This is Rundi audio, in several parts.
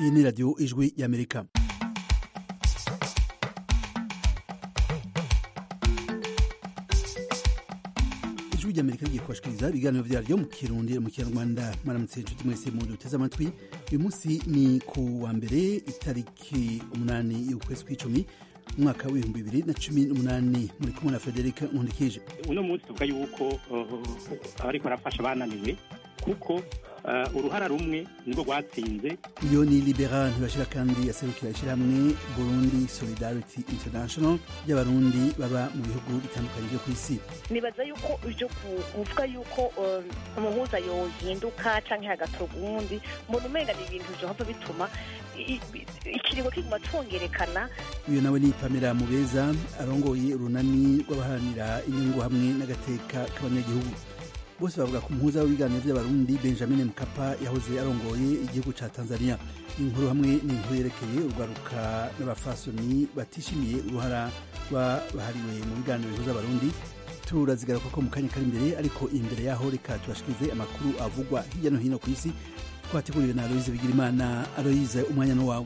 iyi ni radiyo ijwi y'amerika ijwi ry'amerika rigiye kubashikiriza ibiganiro vyaryo mu kirundi mu kinyarwanda maramutse inshuti mwese mu duteze amatwi uyu munsi ni ku wa mbere itariki umunani y'ukwezi kw'icumi umwaka w'ibihumbi bibiri na cumi n'umunani muri kumwe na frederic nkundikije uno munsi tuvuga yuko ariko arafasha abananiwe kuko uruhara rumwe nirwo rwatsinze iyo ni libera ntibashira kandi yaserukira ishyirahamwe burundi solidarity international ry'abarundi baba mu bihugu bitandukanye byo ku isi nibaza yuko ivyo kuvuga yuko umuhuza yohinduka canke hagatorwa uwundi mbona umenga ni ibintu vyohava bituma ikiringo kiguma congerekana uyu nawe ni pamela mubeza arongoye urunani rw'abaharanira inyungu hamwe n'agateka k'abanyagihugu bose bavuga ku muhuza w'ibiganiro by'abarundi benjamin mkapa yahoze arongoye igihugu ca tanzania inkuru hamwe n'inkuru yerekeye urwaruka n'abafasoni batishimiye uruhara rwabahariwe mu biganiro bihuza abarundi turazigaruka ko mu kanya kari imbere ariko imbere yaho reka tubashikirize amakuru avugwa hirya no hino ku isi twateguriwe na aloyize bigirimana aloyize umwanya n'uwawe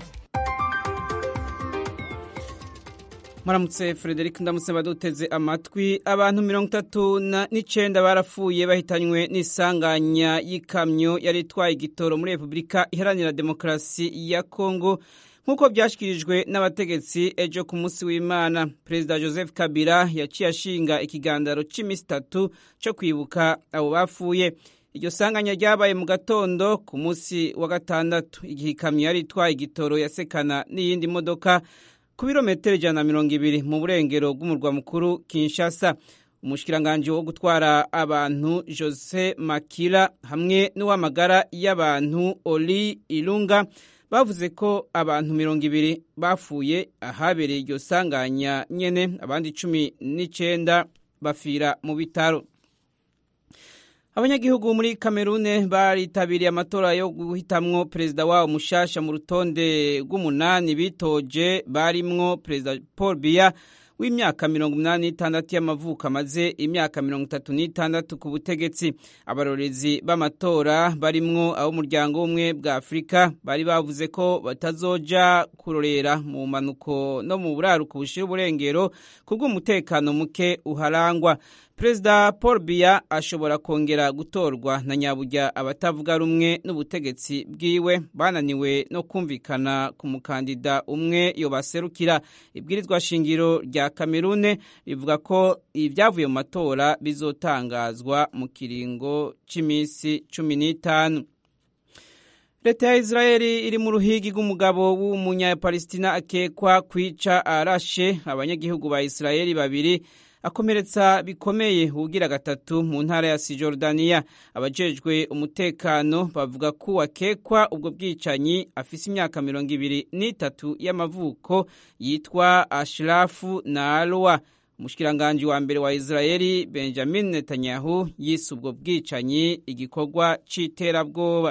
Maramutse Frederic ndamutse baduteze amatwi abantu mirongo itatu n'icenda barapfuye bahitanywe n'isanganya y'ikamyo yari itwaye igitoro muri Repubulika Iharanira Demokarasi ya Kongo nk'uko byashyikirijwe n'abategetsi ejo ku munsi w'Imana Perezida Joseph Kabila yaciye ashinga ikigandaro cy'iminsi itatu cyo kwibuka abo bapfuye iryo sanganya ryabaye mu gatondo ku munsi wa gatandatu igihe ikamyo yari itwaye igitoro yasekana n'iyindi modoka ku birometero ijana na mirongo ibiri mu burengero bw'umurwa mukuru Kinshasa umushikiranganji wo gutwara abantu Jose Makila hamwe n'uw'amagara y'abantu Oli Ilunga bavuze ko abantu mirongo ibiri bapfuye ahabereye iryo sanganya nyene abandi cumi n'icenda bafira mu bitaro abanyagihugu muri kamerune baritabiriye amatora yo guhitamwo perezida wabo mushasha mu rutonde rw'umunani bitoje barimwo perezida paul biya w'imyaka mirongo umunani n'itandatu y'amavuko amaze imyaka mirongo itatu n'itandatu ku butegetsi abarorezi b'amatora barimwo ab'umuryango w'ubumwe bwa afurika bari bavuze ko batazoja kurorera mu mpanuko no mu buraruko bushira uburengero kubw'umutekano muke uharangwa perezida paul biya ashobora kongera gutorwa na nyaburya abatavuga rumwe n'ubutegetsi bwiwe bananiwe no kumvikana ku mukandida umwe yobaserukira ibwirizwa shingiro rya kamerune rivuga ko ibyavuye mu matora bizotangazwa mu kiringo cy'iminsi cumi n'itanu leta ya israeli iri mu ruhigi rw'umugabo w'umunyapalestina akekwa kwica arashe abanyagihugu ba israeli babiri akomeretsa bikomeye ugira gatatu mu ntara ya Sijordaniya abajejwe umutekano bavuga ko wakekwa ubwo bwicanyi afise imyaka mirongo ibiri n'itatu y'amavuko yitwa Ashrafu Naalwa umushikiranganji wa mbere wa Israeli Benjamin Netanyahu yise ubwo bwicanyi igikorwa c'iterabwoba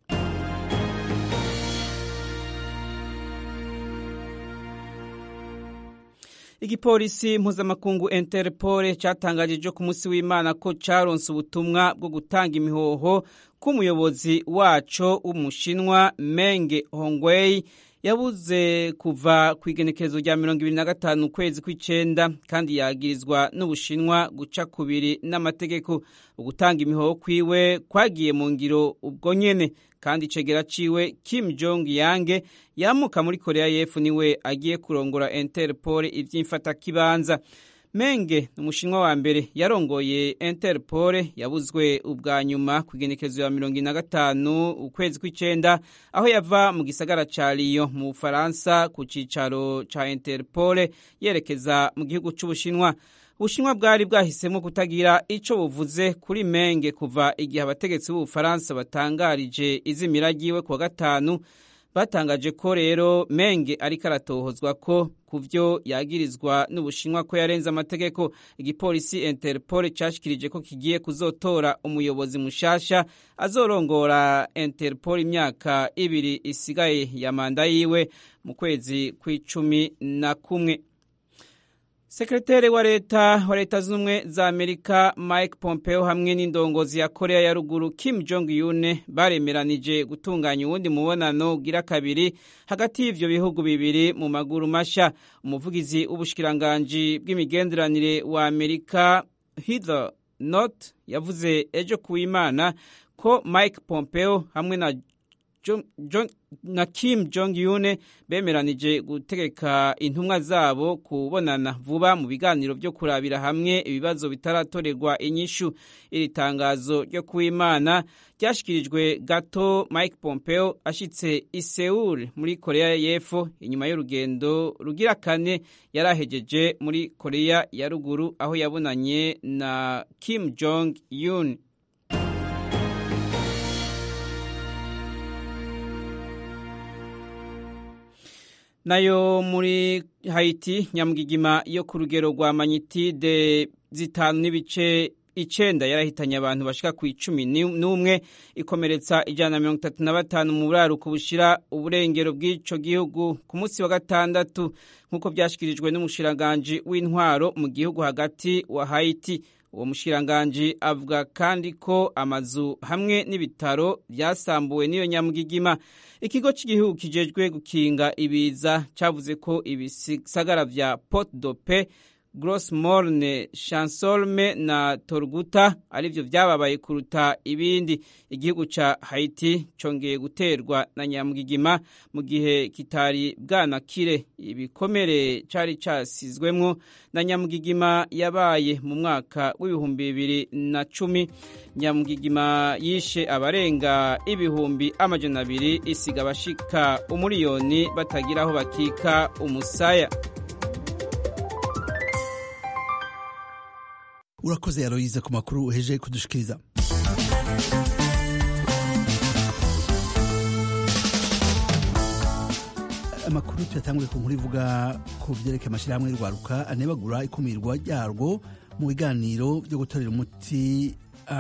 igipolisi mpuzamakungu interpol cyatangaje ejo ku munsi w'imana ko caronse ubutumwa bwo gutanga imihoho k'umuyobozi waco w'umushinwa menge hongwei yabuze kuva ku igenekerezo rya mirongo ibiri na gatanu ukwezi kw'icenda kandi yagirizwa n'ubushinwa guca kubiri n'amategeko ugutanga imihoho kwiwe kwagiye mu ngiro ubwo nyene kandi icegera ciwe Kim Jong Yange yamuka muri Korea y'Epfo niwe agiye kurongora Interpol ivy'imfatakibanza Menge umushinwa wa mbere yarongoye Interpol yabuzwe ubwa nyuma ku igenekerezo ya mirongo ine na gatanu ukwezi kw'icenda aho yava mu gisagara ca Lyon mu Bufaransa ku cicaro ca Interpol yerekeza mu gihugu c'Ubushinwa ubushinwa bwari bwahisemo kutagira ico buvuze kuri menge kuva igihe abategetsi b'ubufaransa batangarije izimira ryiwe kuwa gatanu batangaje ko rero menge ariko aratohozwa ko ku vyo yagirizwa n'ubushinwa ko yarenze amategeko igipolisi interpol cashikirije ko kigiye kuzotora umuyobozi mushasha azorongora interpol imyaka ibiri isigaye ya manda yiwe mu kwezi kw'icumi na kumwe sekreteri wa leta wa leta z'ubumwe za amerika mike pompeo hamwe n'indongozi ya korea ya ruguru kim jong un baremeranije gutunganya uwundi mubonano ugira kabiri hagati y'ivyo bihugu bibiri mu maguru masha umuvugizi w'ubushikiranganji bw'imigenderanire wa amerika heather not yavuze ejo kuw'imana ko mike pompeo hamwe na John, John, na Kim Jong Un bemeranije gutegeka intumwa zabo kubonana vuba mu biganiro byo kurabira hamwe ibibazo bitaratorerwa inyishu iri tangazo ryo kuwimana ryashikirijwe gato Mike Pompeo ashitse i Seoul muri Korea y'Epfo inyuma y'urugendo rugira kane yarahejeje muri Korea ya ruguru aho yabonanye na Kim Jong Un nayo muri Haiti nyamugigima yo ku rugero rwa magnitude zitanu n'ibice icenda yarahitanye abantu bashika ku icumi n'umwe ikomeretsa ijana na mirongo itatu na batanu mu buraruko bushira uburengero bw'ico gihugu ku munsi wa gatandatu nk'uko vyashikirijwe n'umushiranganji w'intwaro mu gihugu hagati wa Haiti uwo mushiranganji avuga kandi ko amazu hamwe n'ibitaro byasambuwe n'iyo nyamugigima ikigo cy'igihugu kijejwe gukinga ibiza cyavuze ko ibisagara vya Port de Paix Gros Morne Chansolme na Torguta arivyo vyababaye kuruta ibindi igihugu ca Haiti congeye guterwa na nyamugigima mu gihe kitari bwanakire ibikomere cari casizwemwo na nyamugigima yabaye mu mwaka w'ibihumbi bibiri na cumi nyamugigima yishe abarenga ibihumbi amajana abiri isiga abashika umuriyoni batagira aho bakika umusaya urakoze yaroyize ku makuru uheje kudushikiriza amakuru tuyatanguye ku nkuru ivuga ku vyerekeye amashyirahamwe y'urwaruka anebagura ikumirwa ryarwo mu biganiro byo gutorera umuti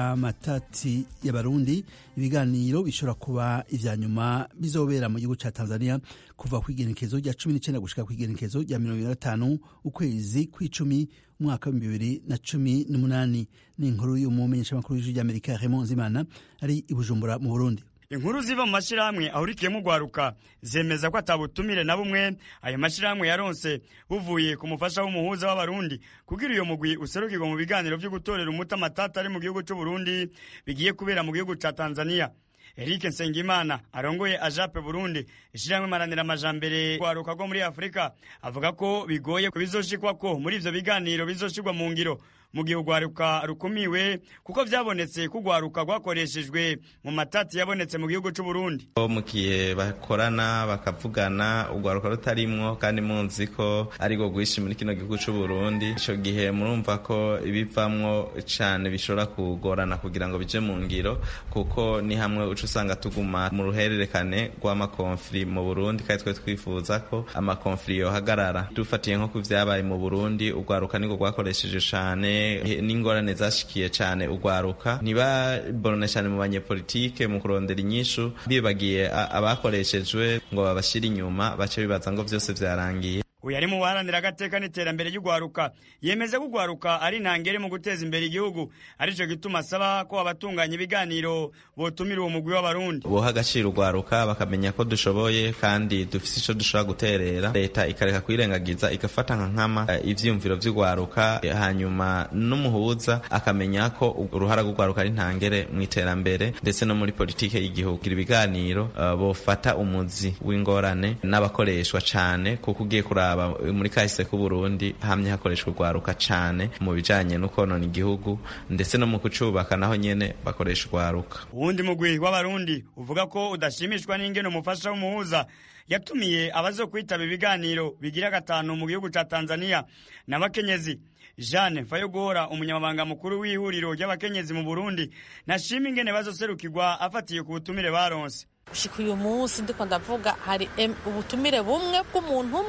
amatati y'abarundi ibiganiro bishobora kuba ivya nyuma bizobera mu gihugu ca tanzania kuva ku igenekezo rya cumi n'icenda gushika ku igenekezo rya mirongo ibiri na gatanu ukwezi kw'icumi umwaka w'ibihumbi bibiri na cumi n'umunani ni inkuru y'umumenyeshamakuru w'ijwi ry'amerika raymond zimana ari i bujumbura mu burundi inkuru ziva mu mashyirahamwe ahurikiyemo urwaruka zemeza ko atabutumire na bumwe ayo mashyirahamwe yaronse buvuye ku mufasha w'umuhuza w'abarundi kugira uyo mugwi userukirwa mu biganiro byo gutorera umuti amatata ari mu gihugu cy'uburundi bigiye kubera mu gihugu cya tanzania Eric Nsengimana arongoye ajape Burundi ishiramwe maranira amajambere kwaruka rwo muri Afrika avuga ko bigoye bizoshikwa ko muri ivyo biganiro bizoshirwa mu ngiro mu gihe urwaruka rukumiwe kuko vyabonetse ko urwaruka rwakoreshejwe mu matati yabonetse mu gihugu c'u Burundi mu gihe bakorana bakavugana urwaruka rutarimwo kandi munzi ko ari rwo rwishi muri kino gihugu c'u Burundi ico gihe murumva ko ibivamwo cane bishobora kugorana kugira ngo bije mu ngiro kuko ni hamwe uca usanga tuguma mu ruhererekane rw'amakonfli mu Burundi kandi twe twifuza ko amakonfli yohagarara dufatiye nko ku vyabaye mu Burundi urwaruka nirwo rwakoresheje cane n'ingorane zashikiye cane urwaruka ntibaborone cane mu banyepolitike mu kurondera inyishu bibagiye abakoreshejwe ngo babashire inyuma bace bibaza ngo vyose vyarangiye uyu ari mu baharanira agateka n'iterambere ry'urwaruka yemeza ko urwaruka ari intangere mu guteza imbere igihugu arico gituma asaba ko abatunganya ibiganiro botumira uwo mugwi w'abarundi boha agaciro urwaruka bakamenya ko dushoboye kandi dufise ico dushobora guterera leta ikareka kwirengagiza igafata nka nkama uh, ivyiyumviro vy'urwaruka hanyuma n'umuhuza akamenya ko uruhara rw'urwaruka ari intangere mu iterambere ndetse no muri politike y'igihugu ibiganiro uh, bofata umuzi w'ingorane n'abakoreshwa cane kuko ugiye kuraba muri kahise k'u Burundi hamye hakoreshwa urwaruka cane mu bijanye no konona igihugu ndetse no mu kucubaka naho nyene bakoresha urwaruka uwundi mugwi w'abarundi uvuga ko udashimishwa n'ingene umufasha w'umuhuza yatumiye abazo kwitaba ibiganiro bigira gatanu mu gihugu ca Tanzania n'abakenyezi Jeanne Mfayoguhora umunyamabanga mukuru w'ihuriro ry'abakenyezi mu Burundi nashima ingene bazoserukirwa afatiye ku butumire baronse gushika uyu munsi ndiko ndavuga hari ubutumire bumwe bw'umuntu umwe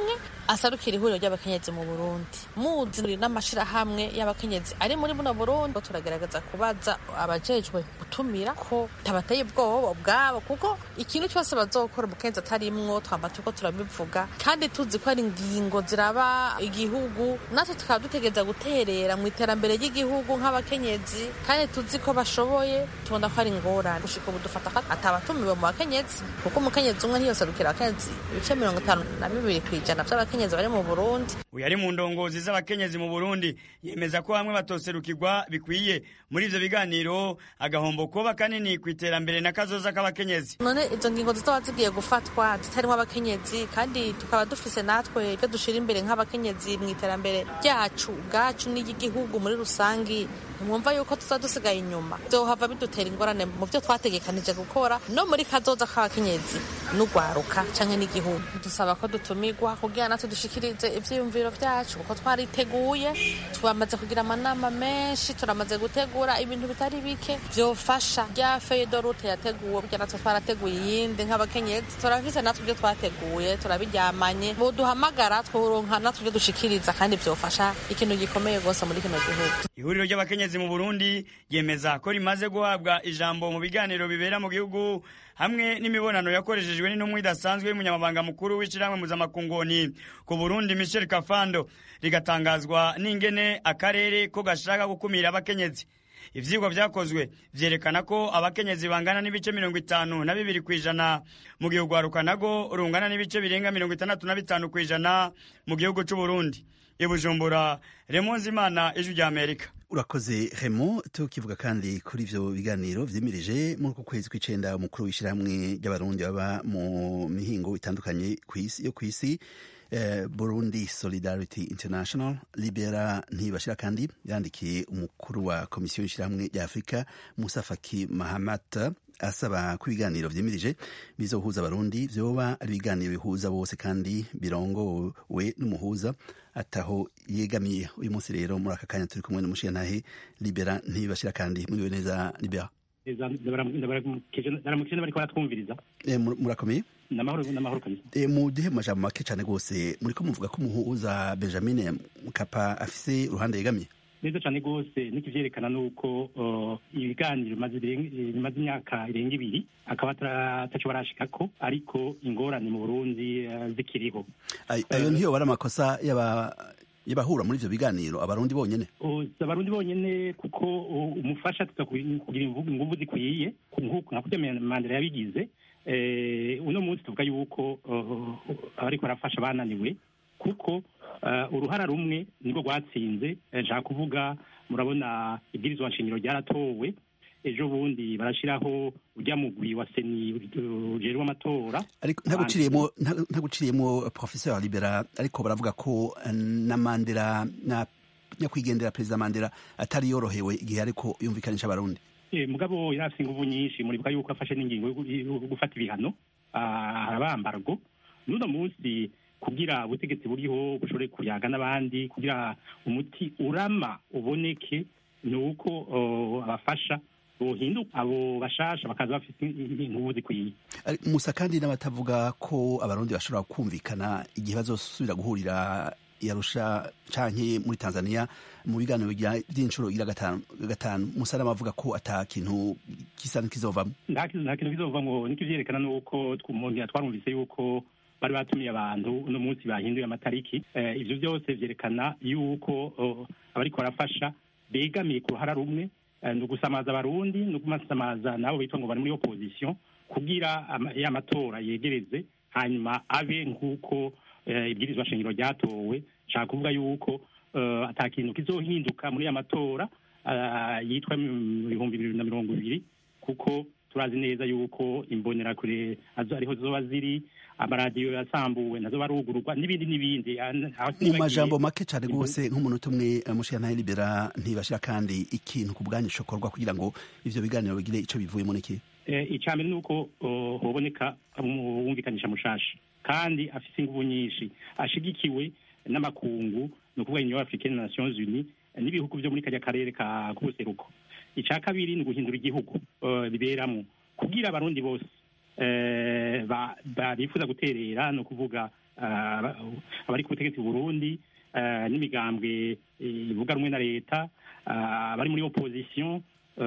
asarukira ihuriro ry'abakenyezi mu burundi muzi n'amashirahamwe y'abakenyezi ari muri buno burundi turagerageza kubaza abajejwe gutumira ko tabateye ubwoba bwabo kuko ikintu cyose bazokora umukenyezi atarimwo twamba turiko turabivuga kandi tuzi ko ari ingingo ziraba igihugu natwe tukaba dutegereza guterera mu iterambere ry'igihugu nk'abakenyezi kandi tuzi ko bashoboye tubona ko ari ingorane gushika ubu dufata ko atabatumiwe mu bakenyezi kuko umukenyezi umwe ntiyoserukira abakenyezi ibice mirongo itanu na bibiri ku ijana vy'abakenyezi bari mu burundi uyu ari mu ndongozi z'abakenyezi mu burundi yemeza ko bamwe batoserukirwa bikwiye muri ivyo biganiro agahombo kuba kanini ku iterambere na kazoza k'abakenyezi none izo ngingo zizaba zigiye gufatwa zitarimwo abakenyezi kandi tukaba dufise natwe ivyo dushira imbere nk'abakenyezi mu iterambere ryacu ubwacu n'iry'igihugu muri rusangi ntimwumva yuko tuza dusigaye inyuma vyohava bidutera ingorane mu vyo twategekanije gukora no muri kazoza k'abakenyezi n'ugwaruka canke n'igihugu dusaba ko dutumirwa kugira natwe dushikirize ivyiyumviro vyacu kuko twariteguye twamaze kugira amanama menshi turamaze gutegura ibintu bitari bike vyofasha rya feye de route yateguwe burya natwe twarateguye iyindi nk'abakenyezi turafise natwe ivyo twateguye turabiryamanye boduhamagara tworonka natwe ivyo dushikiriza kandi vyofasha ikintu gikomeye rwose muri kino gihugu ihuriro ry'abakenyezi mu burundi ryemeza ko rimaze guhabwa ijambo mu biganiro bibera mu gihugu hamwe n'imibonano yakoreshejwe n'intumwa idasanzwe y'umunyamabanga mukuru w'ishyirahamwe mpuzamakungu ku burundi michel kafando rigatangazwa n'ingene akarere ko gashaka gukumira abakenyezi ivyigwa vyakozwe vyerekana ko abakenyezi bangana n'ibice mirongo itanu na bibiri kw'ijana mu gihe urwaruka nago rungana n'ibice birenga mirongo itandatu na bitanu kw'ijana mu gihugu c'uburundi ibujumbura remonzi imana ijwi rya amerika urakoze remo tukivuga kandi kuri ivyo biganiro vyimirije muri uku kwezi kw'icenda umukuru w'ishirahamwe ry'abarundi baba mu mihingo itandukanye yo kw'isi eh, burundi solidarity international libera ntibashira kandi yandikiye umukuru wa komisiyo y'ishirahamwe rya afurika musa faki mahamat asaba ko ibiganiro vyimirije bizohuza abarundi vyoba ari ibiganiro bihuza bose kandi birongowe n'umuhuza ataho yegamiye uyu munsi rero muri aka kanya turi kumwe n'umushiyantahe libera ntibashira kandi muriwe neza libera ndaramukije bariko baratwumviriza murakomeye namahoro namahoro kabisa muduhe mu majambo make cane rwose muriko muvuga ko umuhuza benjamin mkapa afise uruhande yegamiye neza cyane rwose n'ikivyerekana nuko ibiganiro bimaze imyaka irenga ibiri akaba ataco barashikako ariko ingorane mu burundi zikiriho ayo ntiyo bari amakosa y'aba y'abahura muri ivyo biganiro abarundi bonyene abarundi bonyene kuko umufasha tuza kugira inguvu zikwiye nka kurya mandela yabigize uno munsi tuvuga yuko ariko arafasha bananiwe kuko uruhara rumwe nibwo rwatsinze nshaka kuvuga murabona ibwirizwa nshingiro ryaratowe ejo bundi barashyiraho ujya mugwi wa seni ujejwe amatora ntaguciriyemo professeur libera ariko baravuga ko na mandela na nyakwigendera perezida mandela atari yorohewe igihe ariko yumvikanisha abarundi mugabo yari afite inguvu nyinshi muribuka yuko afashe n'ingingo yo gufata ibihano arabambargo n'uno munsi kugira ubutegetsi buriho bushobore kuyaga n'abandi kugira umuti urama uboneke ni uko abafasha bohinduka abo bashasha bakaza bafite inkubu zikwiye musa kandi n'abatavuga ko abarundi bashobora kumvikana igihe bazosubira guhurira yarusha canke muri tanzania mu biganiro vy'inshuro igira gatanu musa n'abavuga ko ata kintu gisa n'ikizovamwo nta kintu kizovamwo nikivyerekana nuko umuntu twarumvise yuko bari batumiye abantu uno munsi bahinduye amatariki ivyo byose vyerekana yuko abariko barafasha begamiye ku ruhara rumwe ni ugusamaza abarundi ni ugumasamaza nabo bitwa ngo bari muri opposition kugira ya matora yegereze hanyuma abe nk'uko ibwirizwa shingiro ryatowe nshaka kuvuga yuko ata kintu kizohinduka muri ya matora yitwa ibihumbi bibiri na mirongo ibiri kuko turazi neza yuko imbonerakure ariho zoba ziri amaradiyo yasambuwe nazo barugururwa n'ibindi n'ibindi mu majambo make cyane rwose nk'umuntu umwe mushiyantahe libera ntibashira kandi ikintu ku bwanyu cokorwa kugira ngo ivyo biganiro bigire ico bivuyemo n'iki icya mbere ni uko hoboneka umwumvikanisha mushasha kandi afise inguvu nyinshi ashigikiwe n'amakungu ni ukuvuga union africaine nations unies n'ibihugu vyo muri karya karere ka k'ubuseruko icya kabiri ni uguhindura igihugu biberamo kugira abarundi bose bifuza guterera ni ukuvuga abari ku butegetsi burundi n'imigambwe ivuga rumwe na leta abari muri opposition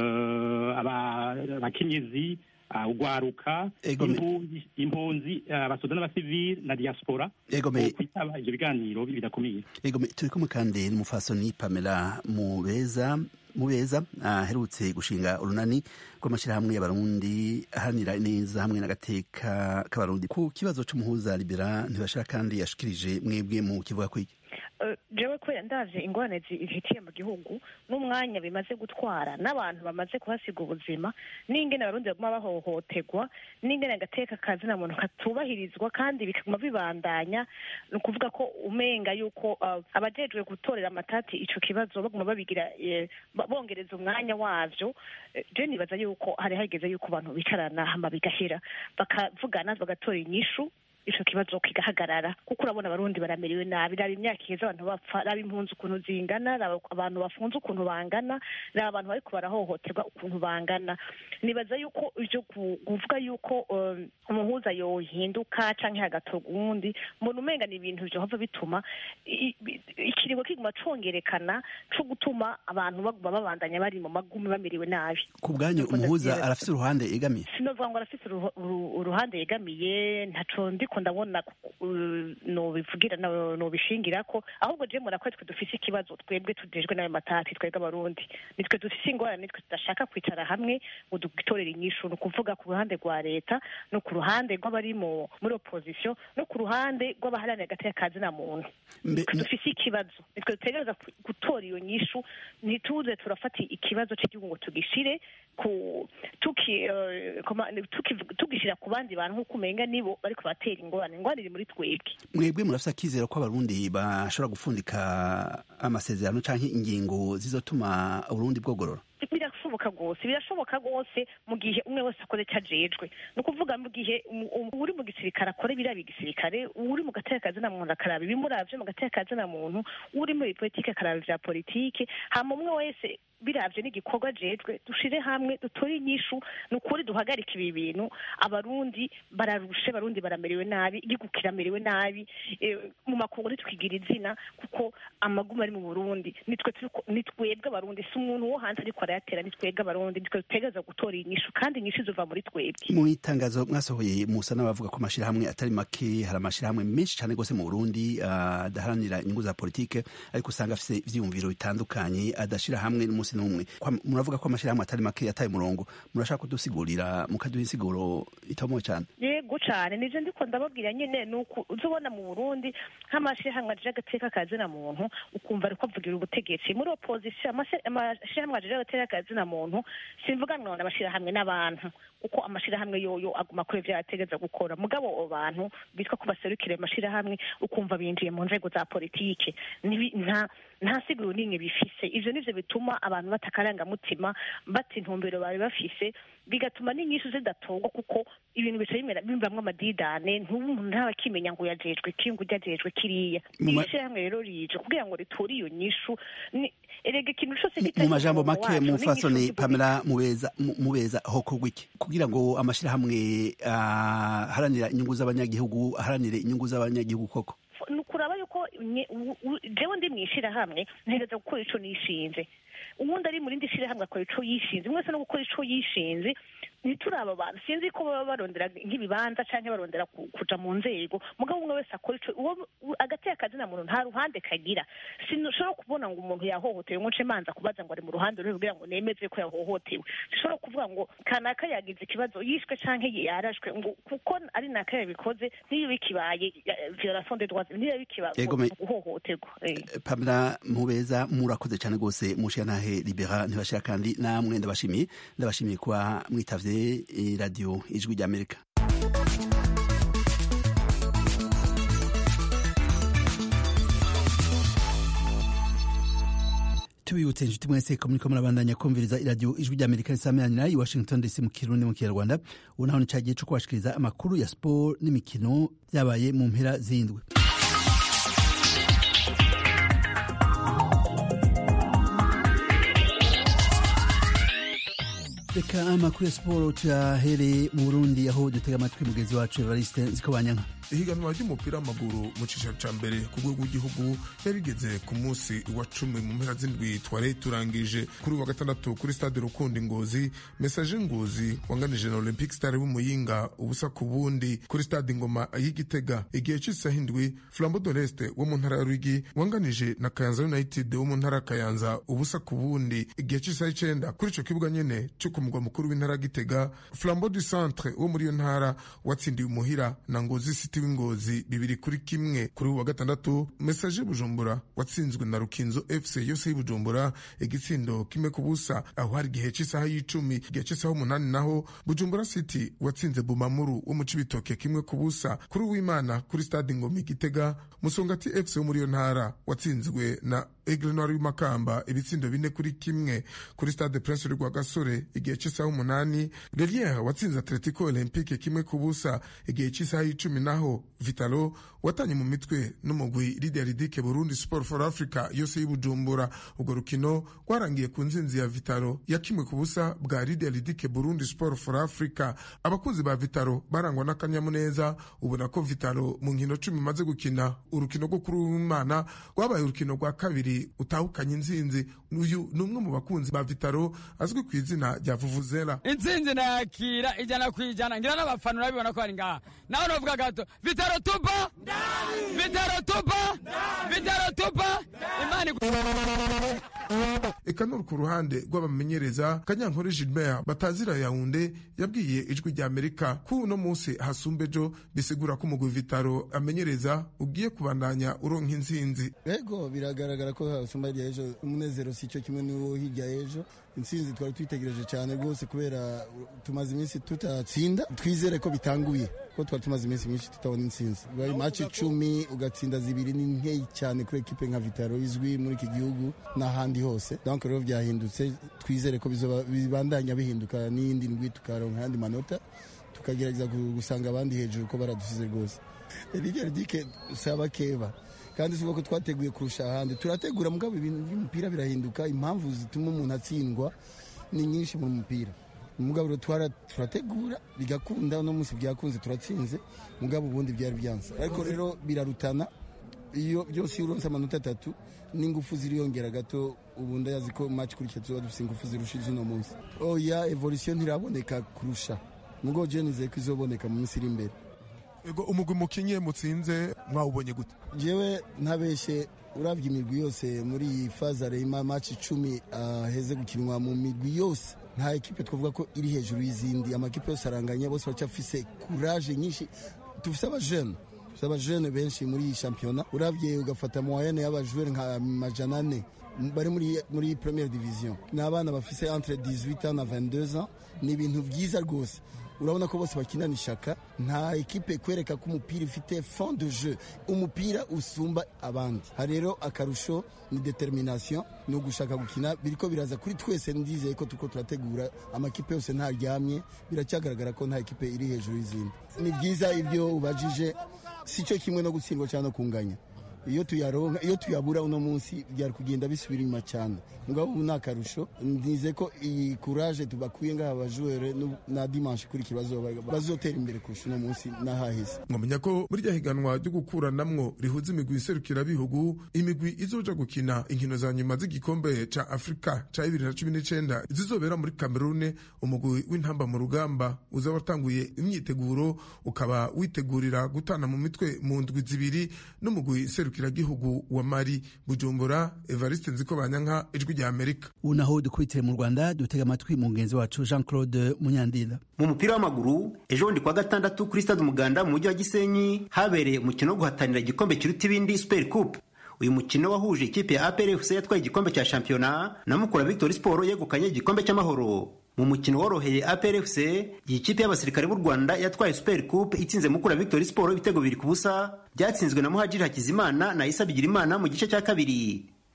abakenyezi ugwaruka impunzi abasoda n'abasivili na diaspora kwitaba ivyo biganiro bidakomeye turi kumwe kandi n'umufasoni pamela mubeza mubeza aherutse gushinga urunani rw'amashyirahamwe y'abarundi aharanira neza hamwe n'agateka k'abarundi ku kibazo c'umuhuza libera ntibashira kandi yashikirije mwebwe mu kivuga kwiki jewe kubera ndaje ingorane zihitiye mu gihugu n'umwanya bimaze gutwara n'abantu bamaze kuhasiga ubuzima n'ingene abarundi baguma bahohoterwa n'ingene agateka kazina muntu katubahirizwa kandi bikaguma bibandanya ni ukuvuga ko umenga yuko abajejwe gutorera amatati ico kibazo baguma babigira bongereza umwanya wavyo je nibaza yuko hari hageze yuko abantu bicarana hama bigahera bakavugana bagatora inyishu ico kibazo kigahagarara kuko urabona abarundi baramerewe nabi raba imyaka iheze abantu bapfa raba impunzi ukuntu zingana raba abantu bafunze ukuntu bangana raba abantu bariko barahohoterwa ukuntu bangana nibaza yuko ivyo kuvuga yuko umuhuza yohinduka canke hagatorwa uwundi mbona umenga ni ibintu vyohava bituma ikiringo kiguma congerekana co gutuma abantu baguma babandanya bari mu magume bamerewe nabi ku bwanyu umuhuza arafise uruhande yegamiye sinovuga ngo arafise uruhande yegamiye ntaco ndiko ndabona nobivugira nobishingira ko ahubwo je mura ko twe dufise ikibazo twebwe tujejwe n'ayo matati twebwe abarundi nitwe dufise ingorane nitwe tudashaka kwicara hamwe ngo dutorere inyishu ni ukuvuga ku ruhande rwa leta no ku ruhande rw'abari muri opposition no ku ruhande rw'abaharanira agateka kazina muntu nitwe dufise ikibazo nitwe dutegereza gutora iyo nyishu ntituze turafata ikibazo cy'igihugu ngo tugishire ku tugishira ku bandi bantu nk'uko umenga nibo bariko batera ingorane ingorane iri muri twebwe mwebwe murafise akizero ko abarundi bashobora gufundika amasezerano canke ingingo zizotuma uburundi bwogorora birashoboka rwose birashoboka rwose mu gihe umwe wese akoze icyo ajejwe ni ukuvuga mu gihe uri mu gisirikare akora ibiraba igisirikare uri mu gateka kazina muntu akaraba ibimuravye mu gateka kazina muntu uri muri politike akaraba ivya politike hama umwe wese biravye n'igikorwa ajejwe dushire hamwe dutore inyishu ni ukuri duhagarike ibi bintu abarundi bararushe abarundi baramerewe nabi igihugu kiramerewe nabi mu makungu ntitwigira izina kuko amaguma ari mu burundi ni twebwe abarundi si umuntu wo hanze ariko arayatera ni twebwe abarundi nitwe dutegereza gutora inyishu kandi inyishu ziva muri twebwe mu itangazo mwasohoye musa n'abavuga ko amashirahamwe atari make hari amashirahamwe menshi cyane rwose mu burundi adaharanira inyungu za politike ariko usanga afise ivyiyumviro bitandukanye adashira hamwe n'umunsi n'umwe muravuga ko amashirahamwe atari make yataye umurongo murashaka kudusigurira mukaduha insiguro itomoye cyane yego cane nije ndiko ndababwira nyene nuko uzobona mu burundi nk'amashirahamwe ajeje agateka kazina muntu ukumva ariko avugira ubutegetsi muri opposition amashirahamwe ajeje agateka kazina muntu simvuga none amashirahamwe n'abantu kuko amashirahamwe yoyo aguma kuri ivyo yategeza gukora mugabo abo bantu bitwa ko baserukire amashirahamwe ukumva binjiye mu nzego za politike nta nta siguro n'imwe bifise ivyo nivyo bituma abantu batakarangamutima bata intumbero bari bafise bigatuma n'inyishu zidatorwa kuko ibintu bica bimera bimvamwo amadidane ntumuntu ntaba akimenya ngo yajejwe ki ngo ujajejwe kiriya ishirahamwe rero rije kugira ngo riture iyo nyishu erega ikintu cose mu majambo make mufasoni pamela mubeza mubeza hokorwa iki kugira ngo amashirahamwe aharanira inyungu z'abanyagihugu aharanire inyungu z'abanyagihugu koko ni ukuraba yuko jewe ndi mw'ishirahamwe ntegereza gukora ico nishinze uwundi ari mu rindi shirahamwe akora ico yishinze mwese no gukora ico yishinze ntituraba abantu sinzi ko baba barondera nk'ibibanza canke barondera kuja mu nzego mugabo umwe wese akora ico agateka kazina muntu nta ruhande kagira sinshobora kubona ngo umuntu yahohotewe ngo nce manza kubaza ngo ari mu ruhande ruri kugira ngo nemeze ko yahohotewe sinshobora kuvuga ngo kanaka yagize ikibazo yishwe canke yarashwe ngo kuko ari naka yabikoze niyo bikibaye violation des droits niyo bikibaye guhohoterwa pamela mubeza murakoze cyane rwose mushiyantahe libera ntibashira kandi namwe ndabashimiye ndabashimiye kuba mwitavye radio ijwi ry'amerika tubibutse inshuti mwese ko muriko murabandanya kumviriza iradiyo ijwi ry'amerika risameranira i washington dc mu kirundi mu kinyarwanda ubu naho ni ca gihe co kubashikiriza amakuru ya siporo n'imikino vyabaye mu mpera z'indwi reka amakuru ya siporo tuyahereye mu burundi aho dutega amatwi mugenzi wacu evariste nzikobanyanka ihiganwa ry'umupira w'amaguru mu cicaro ca mbere ku rwego rw'igihugu yarigeze ku munsi wa cumi mu mpera z'indwi twari turangije kuri wa gatandatu kuri stade rukundi ngozi mesaje ngozi wanganije na olympic star w'umuyinga ubusa ku bundi kuri stade ngoma y'igitega igihe c'isaha indwi flambo de l'est wo mu ntara ya rwigi wanganije na kayanza united wo mu ntara ya kayanza ubusa ku bundi igihe c'isaha icenda kuri ico kibuga nyene co ku mugwa mukuru w'intara ya gitega flambo du centre wo muri iyo ntara watsindiye umuhira na ngozi city w'ingozi bibiri kuri kimwe kuri uwa gatandatu mesaje bujumbura watsinzwe na rukinzo fc yose y'ibujumbura igitsindo kimwe ku busa aho hari igihe c'isaha y'icumi igihe c'isaha umunani naho bujumbura city watsinze bumamuru wo mu cibitoke kimwe ku busa kuri uwimana kuri stade ngoma igitega musongati fc wo muri iyo ntara watsinzwe na Aigle Noir y'Makamba ibitsindo bine kuri kimwe kuri stade Prince rwa Gasore igihe cy'isaha umunani Relier watsinze Atletico Olympique kimwe ku busa igihe cy'isaha y'icumi naho Vitalo watanye mu mitwe n'umugwi Lydia Ridike Burundi Sport for Africa yose y'Ibujumbura urwo rukino rwarangiye ku nzinzi ya Vitalo ya kimwe ku busa bwa Lydia Ridike Burundi Sport for Africa abakunzi ba Vitalo barangwa n'akanyamuneza ubona ko Vitalo mu nkino cumi imaze gukina urukino rwo kuri uwimana rwabaye urukino rwa kabiri utahukanye inzinzi uyu ni umwe mu bakunzi ba vitaro azwi ku izina rya vuvuzela intsinzi nakira ijana ku ijana ngira n'abafana urabibona ko bari ngaha nawe novuga gato vitaro tupa vitaro tupa vitaro tupa imana eka nuri ku ruhande rw'abamenyereza kanyankore gilbert batazira yawunde yabwiye ijwi rya amerika ko uno munsi hasumba ejo bisigura ko umugwi vitaro amenyereza ugiye kubandanya uronka intsinzi ego biragaragara ko hasumba hirya y'ejo umunezero si cyo kimwe n'uwo hirya y'ejo intsinzi twari twitegereje cyane rwose kubera tumaze iminsi tutatsinda twizere ko bitanguye ko twari tumaze iminsi myinshi tutabona intsinzi bari maci icumi ugatsinda zibiri ni nkeyi cyane kuri ekipe nka vitaro izwi muri iki gihugu n'ahandi hose donc rero byahindutse twizere ko bibandanya bihinduka n'iyindi ndwi tukaronka ayandi manota tukagerageza gusanga abandi hejuru ko baradusize rwose erike ridike saba keba kandi si ko twateguye kurusha ahandi turategura mugabo ibintu by'umupira birahinduka impamvu zituma umuntu atsindwa ni nyinshi mu mupira mugabo turategura bigakunda uno munsi byakunze turatsinze mugabo ubundi byari byanze ariko rero birarutana iyo byose iyo uronse amanota atatu n'ingufu ziriyongera gato ubu ndayazi ko match kurikiye tuba dufite ingufu zirusha iz'uno munsi oya evolution ntiraboneka kurusha mugabo je nizeye ko izoboneka mu minsi iri imbere ego umugwi mukinye mutsinze mwawubonye gute jewe ntabeshye urabye imigwi yose muri iyi fazare y'amaci icumi aheze gukinwa mu migwi yose nta ekipe twavuga ko iri hejuru y'izindi amakipe yose aranganya bose bacafise kuraje nyinshi dufise abajene dufise abajene benshi muri iyi shampiyona urabye ugafata moyenne y'abajwere nka majana ane bari muri muri première division ni abana bafise entre 18 ans na 22 ans ni ibintu byiza rwose urabona ko bose bakinana ishaka nta ekipe kwereka ko umupira ifite fond de jeu umupira usumba abandi hari rero akarusho ni determination ni ugushaka gukina biriko biraza kuri twese ndizeye ko tuko turategura amakipe yose ntaryamye biracyagaragara ko nta ekipe iri hejuru y'izindi ni byiza ibyo ubajije si cyo kimwe no gutsindwa cyangwa no kunganya iyo tuyaronka iyo tuyabura uno munsi byari kugenda bisubira inyuma cyane mugabo ubu ni akarusho nize ko iyi kuraje tubakuye ngaha abajuwere na dimanche ikurikira bazotera imbere kurusha uno munsi n'ahahise mwamenya ko muri rya higanwa ryo gukuranamwo rihuza imigwi iserukirabihugu imigwi izoja gukina inkino za nyuma z'igikombe ca afurika ca bibiri na cumi n'icenda zizobera muri kamerune umugwi w'intamba mu rugamba uzaba watanguye imyiteguro ukaba witegurira gutana mu mitwe mu ndwi zibiri n'umugwi serukiragihugu wa mari bujumbura evariste nziko banyanka ijwi rya amerika ubu naho dukubitire mu rwanda dutega amatwi mugenzi wacu jean claude munyandinda mu mupira w'amaguru ejo bundi kuwa gatandatu kuri stade umuganda mu mujyi wa gisenyi habereye umukino wo guhatanira igikombe kiruta ibindi super coupe uyu mukino wahuje ikipe ya apr fc yatwaye igikombe cya shampiyona na mukura victory sport yegukanye igikombe cy'amahoro mu mukino woroheye APR FC iyi kipe y'abasirikare b'u Rwanda yatwaye Super Coupe itsinze Mukura Victory Sport ibitego bibiri ku busa byatsinzwe na Muhajiri Hakizimana na Isa Bigirimana mu gice cya kabiri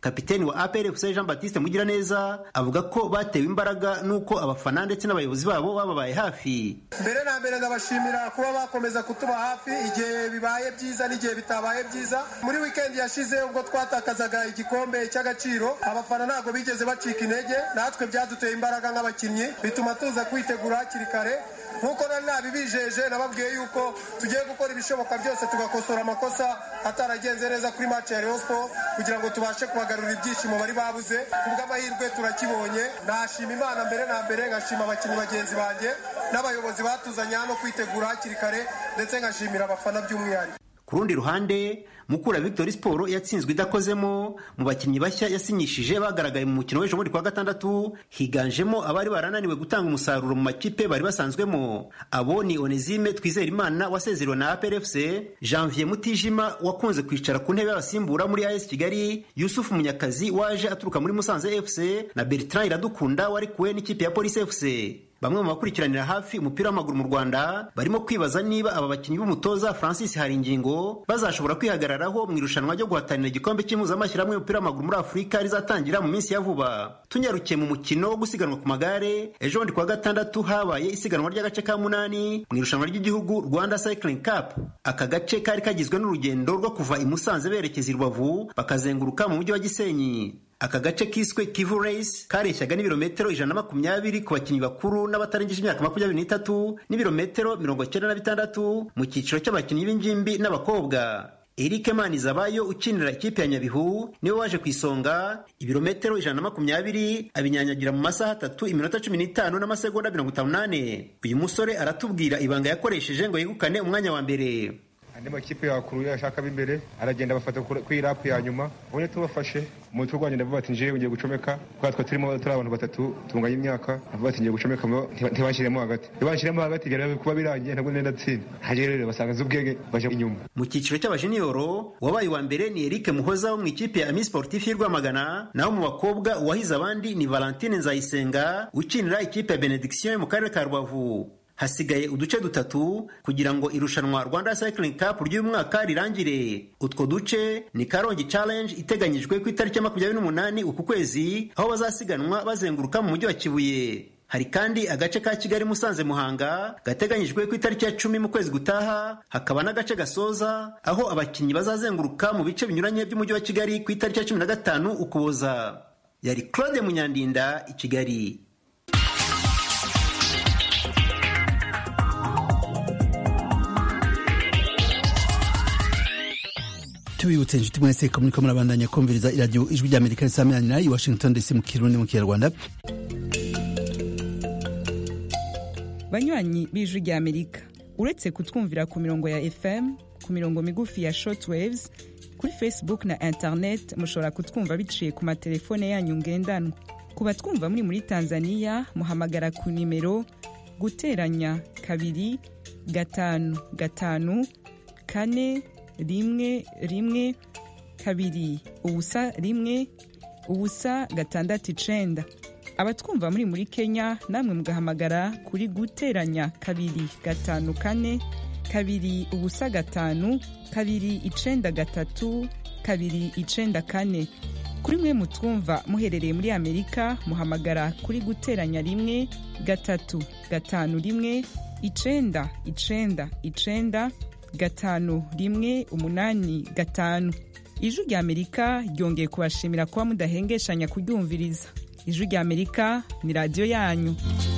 kapiteni wa apr fc jean baptiste mugiraneza avuga ko batewe imbaraga n'uko abafana ndetse n'abayobozi babo bababaye hafi mbere na mbere ndabashimira kuba bakomeza kutuba hafi igihe bibaye byiza n'igihe bitabaye byiza muri wikendi yashize ubwo twatakazaga igikombe cy'agaciro abafana ntabwo bigeze bacika intege natwe byaduteye imbaraga nk'abakinnyi bituma tuza kwitegura hakiri kare nk'uko nari nabibijeje nababwiye yuko tugiye gukora ibishoboka byose tugakosora amakosa ataragenze neza kuri match ya Rayon Sport kugira ngo tubashe kubagarurira ibyishimo bari babuze kubw'amahirwe turakibonye nashima imana mbere na mbere ngashima abakinnyi bagenzi banjye n'abayobozi batuzanye hano kwitegura hakiri kare ndetse ngashimira abafana by'umwihariko ku rundi ruhande mukura victory sport yatsinzwe idakozemo mu bakinnyi bashya yasinyishije bagaragaye mu mukino w'ejo muri kwa gatandatu higanjemo abari barananiwe gutanga umusaruro mu makipe bari basanzwemo abo ni onezime twizerimana wasezerewe na aprfc janvier mutijima wakunze kwicara ku ntebe y'abasimbura muri as kigali yusufu munyakazi waje aturuka muri musanze fc na bertrand iradukunda wari kuwe n'ikipe ya polisi fc bamwe mu bakurikiranira hafi umupira w'amaguru mu rwanda barimo kwibaza niba aba bakinnyi b'umutoza francis haringingo bazashobora kwihagararaho mu irushanwa ryo guhatanira igikombe cy'impuzamashyirahamwe y'umupira w'amaguru muri afurika rizatangira mu minsi ya vuba tunyarukiye mu mukino wo gusiganwa ku magare ejo bundi kuwa gatandatu habaye isiganwa ry'agace ka munani mu irushanwa ry'igihugu rwanda cycling cup aka gace kari kagizwe n'urugendo rwo kuva i musanze berekeza i rubavu bakazenguruka mu mujyi wa gisenyi aka gace kiswe kivu race kareshyaga n'ibirometero ijana na makumyabiri ku bakinnyi bakuru n'abatarengeje imyaka makumyabiri n'itatu n'ibirometero mirongo cyenda na bitandatu mu cyiciro cy'abakinnyi b'ingimbi n'abakobwa Eric Manizabayo ukinira ikipe ya Nyabihu niwe waje ku isonga ibirometero ijana na makumyabiri abinyanyagira mu masaha atatu iminota cumi n'itanu n'amasegonda mirongo itanu n'ane uyu musore aratubwira ibanga yakoresheje ngo yegukane umwanya wa mbere andi makipe yakuruye ashaka b'imbere aragenda bafata kuri rapu ya nyuma ubonye tubafashe umutwe urwanya ndavuga ati njewe ngiye gucomeka kubera twe turimo turi abantu batatu tunganya imyaka ndavuga ati ngiye gucomeka ntibashyiremo hagati iyo bashyiremo hagati byari kuba birangiye ntabwo nenda tsinda hajye rero basanga z'ubwenge baje inyuma mu cyiciro cy'abajeniyoro wabaye wa mbere ni Eric Muhoza wo mu ikipe ya Ami Sportif y'u Rwamagana naho mu bakobwa uwahize abandi ni Valentine Nzayisenga ukinira ikipe ya Benediction mu karere ka Rubavu hasigaye uduce dutatu kugira ngo irushanwa Rwanda Cycling Cup ry'uyu mwaka rirangire utwo duce ni Karongi Challenge iteganyijwe ku itariki ya makumyabiri n'umunani uku kwezi aho bazasiganwa bazenguruka mu mujyi wa Kibuye hari kandi agace ka Kigali Musanze Muhanga gateganyijwe ku itariki ya cumi mu kwezi gutaha hakaba n'agace gasoza aho abakinnyi bazazenguruka mu bice binyuranye by'umujyi wa Kigali ku itariki ya cumi na gatanu ukuboza yari Claude Munyandinda i Kigali tubibutse inshuti mwese ko muriko murabandanya kumviriza iradiyo ijwi rya amerika risamirana i washington dc mu kirundi mu kinyarwanda banywanyi b'ijwi rya amerika uretse kutwumvira ku mirongo ya fm ku mirongo migufi ya shortwaves kuri facebook na internet mushobora kutwumva biciye ku matelefone yanyu ngendanwa ku batwumva muri muri tanzania muhamagara ku nimero guteranya kabiri gatanu gatanu kane rimwe rimwe kabiri ubusa rimwe ubusa gatandatu icenda abatwumva muri muri kenya namwe mugahamagara kuri guteranya kabiri gatanu kane kabiri ubusa gatanu kabiri icenda gatatu kabiri icenda kane kuri mwe mutwumva muherereye muri amerika muhamagara kuri guteranya rimwe gatatu gatanu rimwe icenda icenda icenda gatanu rimwe umunani gatanu ijwi rya amerika ryongeye kubashimira kuba mudahengeshanya kuryumviriza ijwi rya amerika ni radiyo yanyu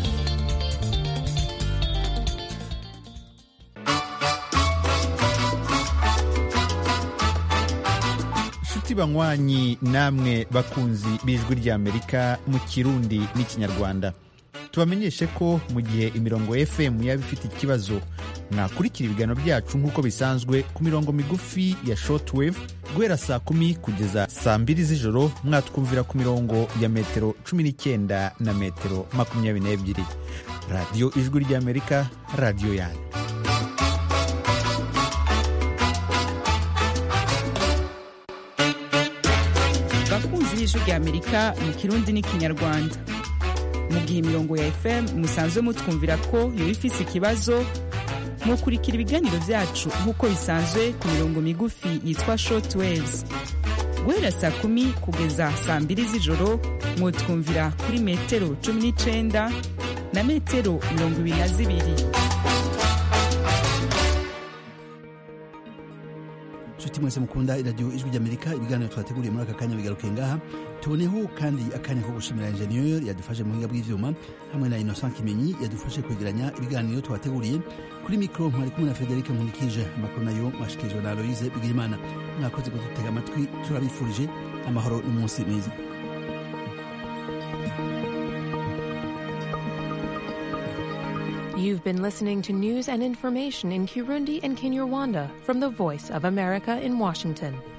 inshuti banywanyi namwe bakunzi b'ijwi ry'amerika mu kirundi n'ikinyarwanda tubamenyeshe ko mu gihe imirongo fm yaba ifite ikibazo mwakurikira ibiganiro byacu nk'uko bisanzwe ku mirongo migufi ya shortwave guhera saa kumi kugeza saa mbiri z'ijoro mwatwumvira ku mirongo ya metero cumi n'icyenda na metero makumyabiri n'ebyiri radiyo ijwi ry'amerika radiyo yanyu bakunzi b'ijwi rya amerika mu kirundi n'ikinyarwanda mu gihe imirongo ya fm musanzwe mutwumvira ko yoba ifise ikibazo mukurikira ibiganiro byacu nk'uko bisanzwe ku mirongo migufi yitwa short waves guhera saa kumi kugeza saa mbiri z'ijoro mwotwumvira kuri metero cumi n'icenda na metero mirongo ibiri na zibiri nshuti mwese mukunda iradiyo ijwi ry'amerika ibiganiro twateguriye muri aka kanya bigaruke ngaha tuboneho kandi akanya ko gushimira enjeniyeri yadufashe mu buhinga bw'ivyuma hamwe na innocent kimenyi yadufashe kwegeranya ibiganiro twateguriye kuri mikoro mwari kumwe na frederic nkunikije amakuru nayo mwashikirijwe na aloise bigirimana mwakoze kudutega amatwi turabifurije amahoro n'umunsi mwiza You've been listening to news and information in Kirundi and Kinyarwanda from the Voice of America in Washington.